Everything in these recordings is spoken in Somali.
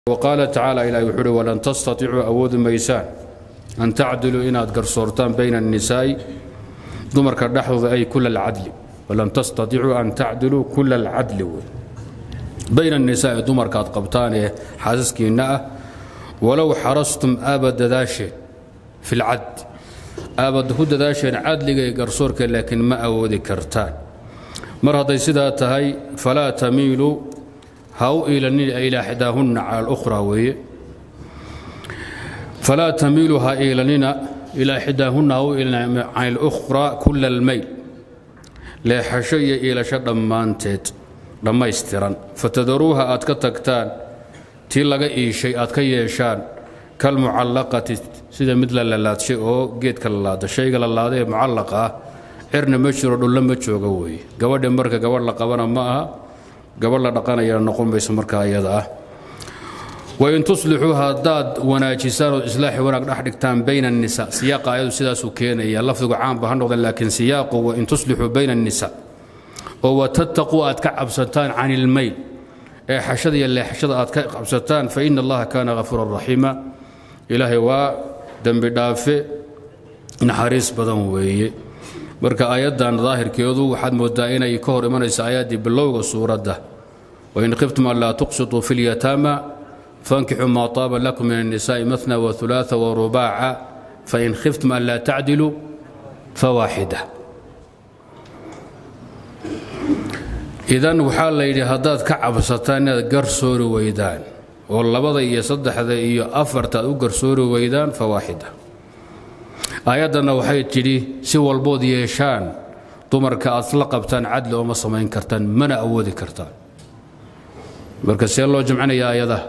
wqaala tacaala ilahi wuxuu uhi walan tastaticuu awoodi maysaan an tacdiluu inaad garsoortaan bayna الnisaa'i dumarka dhexdooda ay kula اlcadli walan tastaticuu an tacdiluu kula اlcadli wey bayna الnisaa'i dumarka aad qabtaan ee xaasaskiinna ah walow xarastum aaba dadaasheen fi اlcadl aabad ku dadaasheen cadliga ee garsoorka laakiin ma awoodi kartaan mar hadday sidaa tahay falaa tamiiluu ha u iilanina ilaa ixdaahunna cala alukhraa weeye falaa tamiilu ha iilanina ilaa ixdaahunna ha u iilanina can alukhraa kula almayl leexasho iyo iilasho dhammaanteed dhammaystiran fatadaruuha aad ka tagtaan tii laga iishay aad ka yeeshaan kalmucallaqati sida mid la lalaadshay oo geedka lalaada shayga lalaada ee mucallaqa ah cirna ma jiro dhullo ma jooga weeye gabadha marka gabadh la qabana ma aha gabadh la dhaqanayana noqon mayso markaa iyada ah wain tuslixuu haddaad wanaajisaan ood islaaxi wanaag dhex dhigtaan bayna الnisa siyaaqa ayadu sidaasuu keenaya lafdigu caanba ha noqda laakiin siyaaqu wain tuslixuu bayna الnisa oo watattaquu aad ka cabsataan can ilmayl ee xashada iyo leexashada aad ka cabsataan faina allaha kaana hafuuran raxiima ilaahay waa dembi dhaafe naxariis badan weeye marka aayaddan daahirkeedu waxaad moodaa inay ka hor imanaysa aayaddii bilowga suuradda wain khiftum an laa tuqsituu fi lyataama fankixuu maa taaba lakum min الnisaaءi maثna waثulaaثa warubaaca fain khiftum an laa tacdiluu fawaaxida idan waxaa la yidhi haddaad ka cabsataan inaad garsoori weydaan oo labada iyo saddexda iyo afarta aad u garsoori weydaan fawaaxida aayaddanna waxay tidhi si walbood yeeshaan dumarka aad la qabtaan cadli ooma samayn kartaan mana awoodi kartaan marka see loo jamcinaya aayadaha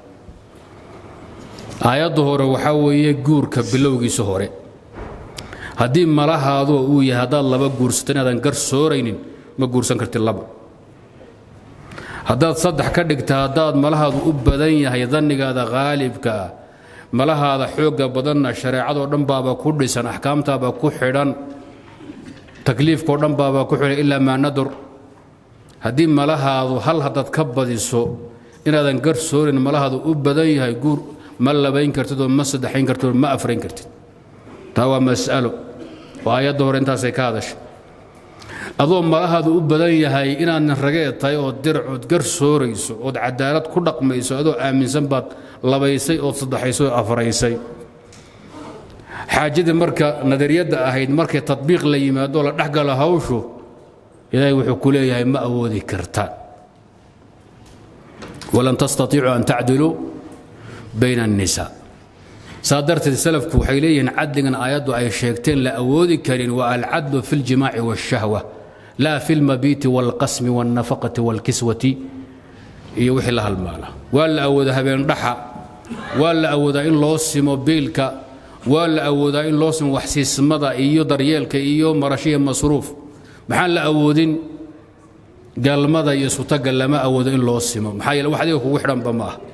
aayadda hore waxaa weeye guurka bilowgiisa hore haddii malahaadu uu yahay haddaad laba guursato inaadan garsooraynin ma guursan kartid laba haddaad saddex ka dhigta haddaad malahaadu u badan yahay dannigaada khaalibka ah malahaada xoogga badanna shareecadoo dhan baaba ku dhisan axkaamtaaba ku xidhan takliifkao dhan baaba ku xidhan ilaa maa nadur haddii malahaadu hal haddaad ka badiso inaadan garsoorin malahaadu u badan yahay guur ma labayn kartid oo ma saddexayn kartid oo ma afrayn kartid taa waa mas'alo oo aayadda hore intaasay ka hadashay adoo malahaadu u badan yahay inaadna rageed tahay ood diracood garsoorayso ood cadaalad ku dhaqmayso adoo aaminsan baad labaysay ood saddexaysay oo afraysay xaajadii marka nadariyadda ahayd markay tadbiiq la yimaado la dhexgalo hawshu ilaahay wuxuu ku leeyahay ma awoodi kartaan walan tastatiicuu an tacdiluu bayna الnisaa saa darteed salafku waxay leeyihiin cadligan aayaddu ay sheegteen la awoodi karin waa alcadlu fi اljimaaci wالshahwa laa fi اlmabiiti wاlqasmi wاlnafaqati wاlkiswati iyo wixii la halmaala waa la awoodaa habeendhaxa waa la awoodaa in loo simo biilka waa la awoodaa in loo simo waxsiismada iyo daryeelka iyo marashiya masruuf maxaan la awoodin galmada iyo sutaga lama awoodo in loo simo maxaa yeele wax adiga kugu xidhanba ma ah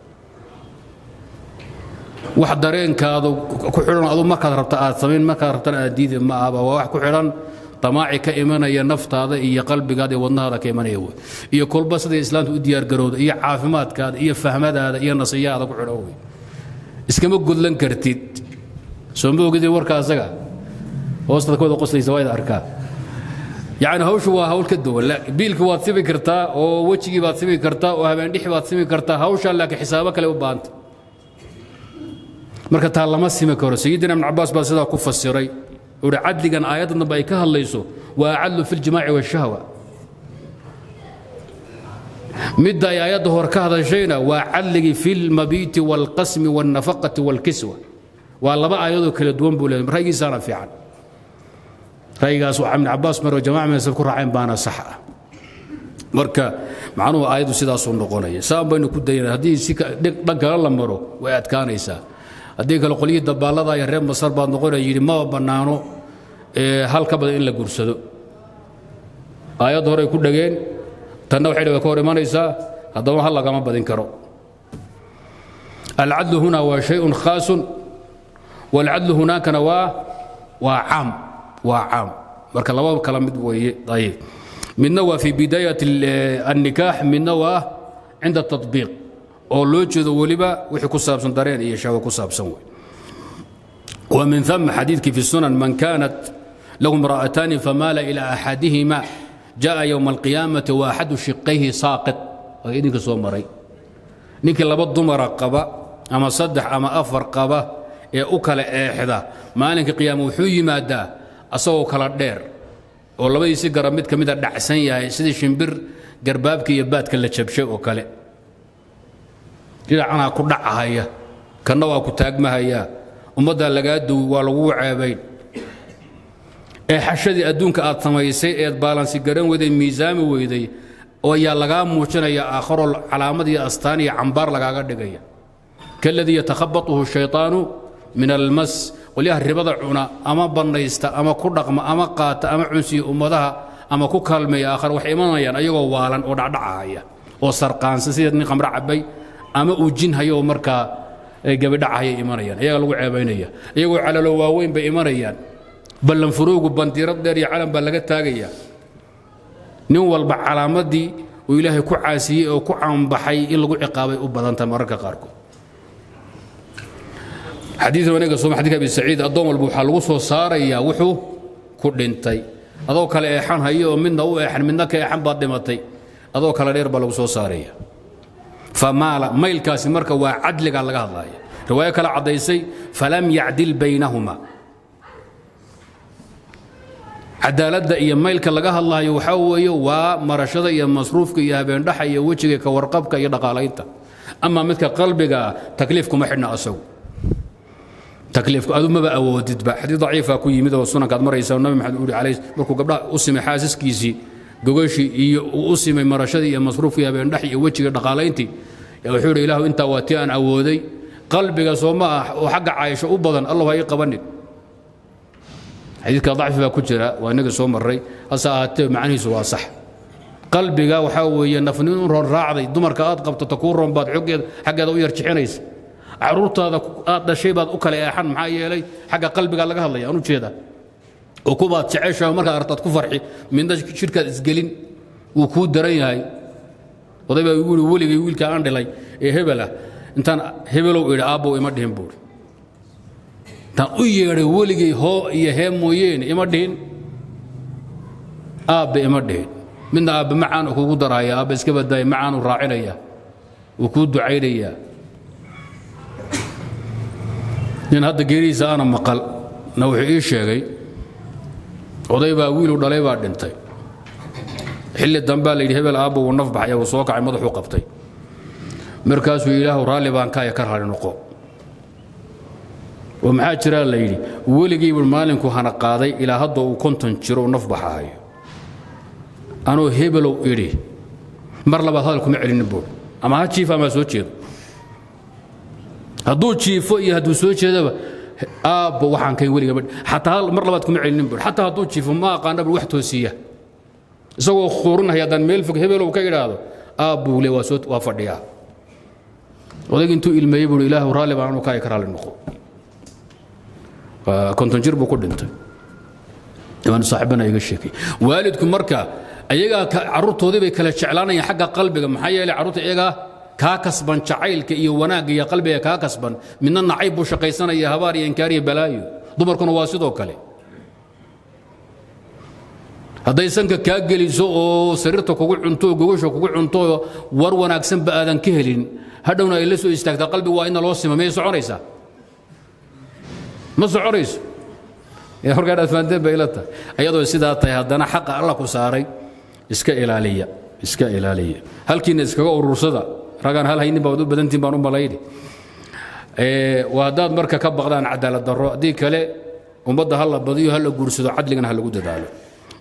wax dareenkaadu ku xidhan adu markaad rabta aad samayn markaad rabtana aad diidi ma ahba waa wax ku xidhan damaaci ka imanaya naftaada iyo qalbigaada iyo wadnahaada ka imanaya wey iyo kolba siday islaamta u diyaargarowda iyo caafimaadkaada iyo fahmadaada iyo nasiyahaada ku xidhan wey iskama gudlan kartid soo ma ogidin warka asaga hoostaad ka wada qoslaysa waa ida arkaa yacni hawshu waa hawl ka duwan biilka waad simi kartaa oo wejigii baad simi kartaa oo habeendhixi baad simi kartaa hawshaa laakiin xisaabo kale u baahanta marka taa lama simi karo sayidina ibn cabaas baa sidaa ku fasiray uhi cadligan aayadda dambe ay ka hadlayso waa acadlu fi ljimaaci washahwa midda ay aayadda hore ka hadashayna waa cadligii fi lmabiiti wاlqasmi wاlnafaqati wاlkiswa waa laba aayadoo kala duwan buu leeyahy ra'yigiisaana fiican ra'yigaas waxaa ibn cabaas maro jamaca meesad ku raaceen baana sax ah marka macnuhu aayaddu sidaasuu noqonaya saan baynu ku dayana haddii si dhan kale la maro way adkaanaysaa haddii kale qolyihii dabaallada iyo reer masar baad noqonaya yidhi maba bannaano hal ka badan in la guursado aayadda horey ku dhageen tanna waxay way ka hor imanaysaa haddaba hal lagama badin karo alcadlu huna waa shayun khaasun waalcadlu hunaakana waa waa caam waa caam marka laba kala mid weeye ayib midna waa fi bidaayat الnikaax midna waa cinda التطbiiq oo loo jeedo weliba wixii ku saabsan dareen iyo shahwo ku saabsan wey ومن ثم حديث في السنن من كانت له امرأتان فمال إلى أحدهما جاء يوم القيامة واحد شقيه ساقط idinka soo maray ninkii laba dumara qaba ama saddex ama afar qaba ee u kala eexda maalinka qiyaama wuxuu yimaadaa asagoo kala dheer oo labadiisi garab mid ka mida dhacsan yahay sidii shimbir garbaabka iyo baadka la jabshay oo kale dhinacanaa ku dhacahaya kanna waa ku taagmahaya ummaddaa lagaa duwi waa laguu ceebayn ee xashadii adduunka aad samaysay eed baalansi garan weyday miisaami weyday oo ayaa lagaa muujinaya aakharoo calaamad iyo astaan iyo cambaar lagaaga dhigaya kaladii yatakhabatuhu shayطaanu min almas qolyaha ribada cuna ama bannaysta ama ku dhaqma ama qaata ama cunsiya ummadaha ama ku kaalmeeya aakhar waxay imanayaan ayagoo waalan oo dhacdhacahaya oo sarqaansan sida nin khamro cabay ama uu jin hayo oo markaa gabidhacahayay imanayaan ayagaa lagu ceebaynaya iyagoo calalo waaweyn bay imanayaan ballanfuruugu bandiirad dheer iyo calan baa laga taagaya nin walba calaamadii uu ilaahay ku caasiyey oo ku caanbaxay in lagu ciqaabay u badantahay mararka qaarkood xadiid wanaga sooma xadidka abi saciid addoon walba waxaa lagu soo saarayaa wuxuu ku dhintay adoo kale eexan hayo oo midna u eexan midna ka eexan baad dhimatay adoo kale dheer baa lagu soo saaraya famaala maylkaasi marka waa cadliga laga hadlaya riwaayo kale caddaysay falam yacdil baynahuma cadaaladda iyo maylka laga hadlaayo waxaa weeye waa marashada iyo masruufka iyo habeendhaxa iyo wejiga ka warqabka iyo dhaqaalaynta ama midka qalbiga ah takliif kuma xidhna asagu takliifku adu maba awoodidba xadiid daciifa ku yimid oo sunankaad maraysa nabi maxamed uri calayh markuu gabdhaha u simay xaasiskiisii gogashii iyo uu u simay marashadii iyo masruufkii habeendhax iyo wejiga dhaqaalayntii wuxuu yidhi ilaahu intaa waa tii aan awooday qalbiga soo ma ah oo xagga caayisho u badan allah ha ii qabanin xadiidka dacfi baa ku jira waa inaga soo marray hase ahaatee macnihiisu waa sax qalbiga waxaa weeye nafnin u roon raacday dumarka aad qabto ta kuu roon baad xoggeeda xaggeeda u yar jixinaysa caruurtaada aad dhashay baad u kala eexan maxaa yeelay xagga qalbiga laga hadlaya aan u jeeda oo kubaad jeceshaha markaad artaad ku farxi midna jidhkaad isgelin wuu kuu daran yahay oday baa igu yidhi weligay wiilka aan dhilay ee hebel ah intaan hebelow idhi aabbow ima dhihin buuri intaan u yeedhay weligay hoo iyo hee mooyeene ima dhihin aabbe ima dhihin midna aabbe macaan kugu daraya aabbe iska badaaya macaanu raacinaya wuu kuu ducaynayaa nin hadda geerihiisa aana maqal na wuxuu ii sheegay oday baa wiilu dhalay baa dhintay xilli dambaa la yidhi hebel aabba wuu naf baxaya wuu soo kacay madaxuu qabtay markaasuu ilaahu raalli baan kaaya ka raali noqo oo maxaa jiraa la yidhi weligaybu maalinku hana qaaday ilaa hadda uu konton jiro uu naf baxahayo anoo hebelow idhi mar labaad hadal kuma celinin buur ama ha jiifa ama ha soo jeedo hadduu jiifo iyo hadduu soo jeedaba aabbo waxaan kay weligaba xataa mar labaad kuma celinin buur xataa hadduu jiifo ma aqaana bur wax toosiya isagoo khuurinaya haddaan meel fog hebelow ka idhaahdo aabbuu le waa soo waa fadhiyaa odayg intuu ilmeeyey buui ilaahu raalli baan anu kaaya ka raalli noqo konton jir buu ku dhintay imaan saaxibana iga sheekay waalidku marka ayagaa carruurtoodii bay kala jeclaanayaan xagga qalbiga maxaa yeelay carruurta iyagaa kaa kasban jacaylka iyo wanaagga iyo qalbiga kaa kasban midna nacayb buu shaqaysanaya habaar iyo inkaar iyo balaayo dumarkuna waa sidoo kale hadday sanka kaa geliso oo sariirta kugu cunto oo gogasha kugu cunto oo war wanaagsanba aadan ka helin hadhowna ay la soo istaagtaa qalbigu waa ina loo sima miyay soconaysaa ma soconayso markaadhaad fahanteen bay ila tahay ayadoo sidaa tahay haddana xaqa alla ku saaray iska ilaaliya iska ilaaliya halkiina iskaga urursada ragaan hal haynin baad u badantiin baan u malayni waa haddaad marka ka baqdaan cadaalad darro haddii kale ummadda ha la badiyo ha la guursado cadligana ha lagu dadaalo